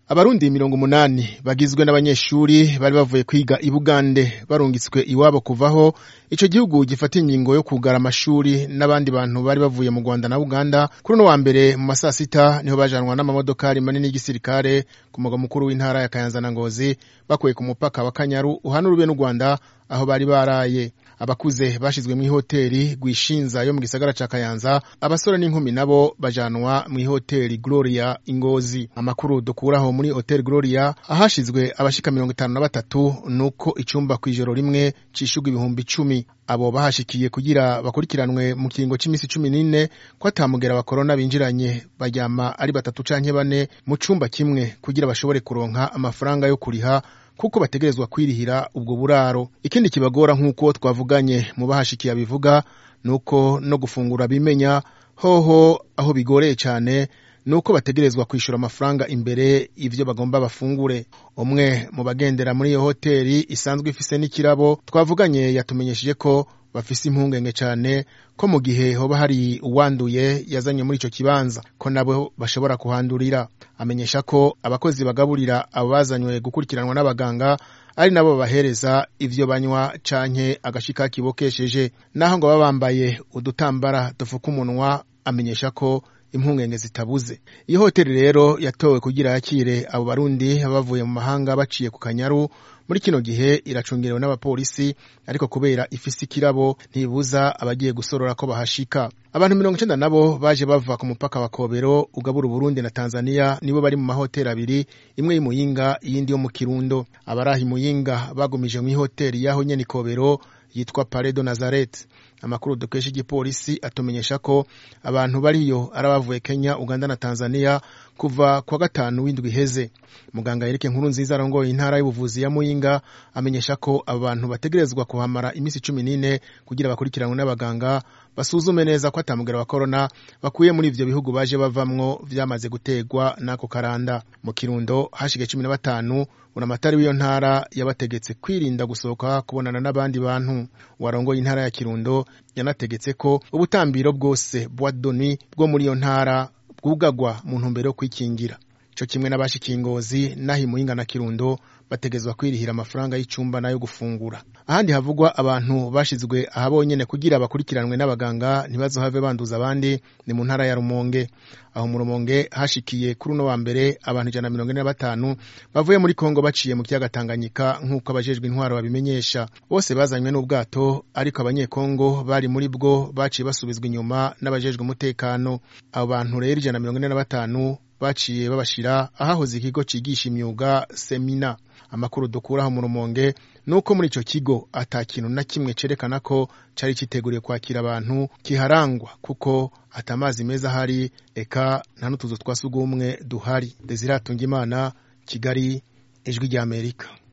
abarundi mirongo umunani bagizwe n'abanyeshuri bari bavuye kwiga i bugande barungitswe iwabo kuvaho ico gihugu gifata ingingo yo kugara amashuri n'abandi bantu bari bavuye mu rwanda na uganda kuri uno wa mbere mu masaa sita niho bajanwa n'amamodokari manini y'igisirikare ku mugwa mukuru w'intara ya kayanza na ngozi bakuye ku mupaka wa kanyaru uhana urube n'u rwanda aho bari baraye abakuze bashizwe mw'ihoteri rwishinza yo mu gisagara ca kayanza abasore n'inkumi nabo bajanwa mw'ihoteri gloria ingozi amakuru dukuraho muri hotel gloria ahashizwe abashika mirongo itanu na batatu nuko icumba kw'ijoro rimwe cishurwa ibihumbi icumi abo bahashikiye kugira bakurikiranwe mu kiringo c'imisi cumi n'ine ko atamugera wa korona binjiranye baryama ari batatu canke bane mu cumba kimwe kugira bashobore kuronka amafaranga yo kuriha kuko bategerezwa kwirihira ubwo buraro ikindi kibagora nk'uko twavuganye mu bahashikiye abivuga nuko no gufungura bimenya hoho aho bigoreye cane nuko bategerezwa kwishura amafaranga imbere ivyo bagomba bafungure umwe mu bagendera muri iyo hoteri isanzwe ifise n'ikirabo twavuganye yatumenyesheje ko bafise impungenge cane ko mu gihe hoba hari uwanduye yazanye muri ico kibanza ko nabo bashobora kuhandurira amenyesha ko abakozi bagaburira abo bazanywe gukurikiranwa n'abaganga ari nabo babahereza ivyo banywa canke agashika kibokesheje naho ngo baba bambaye udutambara dufuka umunwa amenyesha ko impungenge zitabuze iyo hoteli rero yatowe kugira yakire abo barundi bavuye mu mahanga baciye ku kanyaru muri kino gihe iracungerewe n'abapolisi ariko kubera ifise ikirabo ntibuza abagiye gusorora ko bahashika abantu mirongo icenda nabo baje bava ku mupaka wa kobero ugabura uburundi na tanzania nibo bari mu mahoteli abiri imwe y'imuyinga iyindi yo mu kirundo abaraha imuyinga bagumije mw'ihoteli yaho nyene ikobero yitwa paredo nazaret amakuru dukesha igipolisi atumenyesha ko abantu bariyo ari abavuye kenya uganda na tanzania kuva kwa gatanu w'indwi iheze muganga yereke nkuru nziza arongoye intara y'ubuvuzi ya muyinga amenyesha ko abo bantu bategerezwa kuhamara iminsi cumi n'ine kugira bakurikiranwe n'abaganga basuzume neza ko atamugera wa korona bakuye muri ivyo bihugu baje bavamwo vyamaze gutegwa n'ako karanda mu kirundo hashige cumi na batanu buramatari w'iyo ntara yabategetse kwirinda gusohoka kubonana n'abandi bantu warongoye intara ya kirundo yanategetse ko ubutambiro bwose bwa doni bwo muri iyo ntara bwugagwa mu ntumbero yo kwikingira co kimwe n'abashikiye ingozi naho imuyinga na kirundo bategezwa kwirihira amafaranga y'icumba nayo gufungura ahandi havugwa abantu bashizwe ahabonyene kugira bakurikiranwe n'abaganga ntibazohave banduza abandi ni mu ntara ya rumonge aho mu rumonge hashikiye kuri uno wa mbere abantu ijana na mirongo ine na batanu bavuye muri kongo baciye mu kiyaga tanganyika nk'uko abajejwe intwaro babimenyesha bose bazanywe n'ubwato ariko abanyekongo bari muri bwo baciye basubizwa inyuma n'abajejwe umutekano abo bantu rero ijana na mirongo ine na batanu baciye babashira ahahoze ikigo cigisha imyuga semina amakuru dukuraho mu rumonge nuko muri ico kigo ata kintu na kimwe cerekana ko cari citeguriye kwakira abantu kiharangwa kuko ata amazi meza ahari eka nta n'utuzu twa sugumwe duhari desire imana kigali ijwi ry'amerika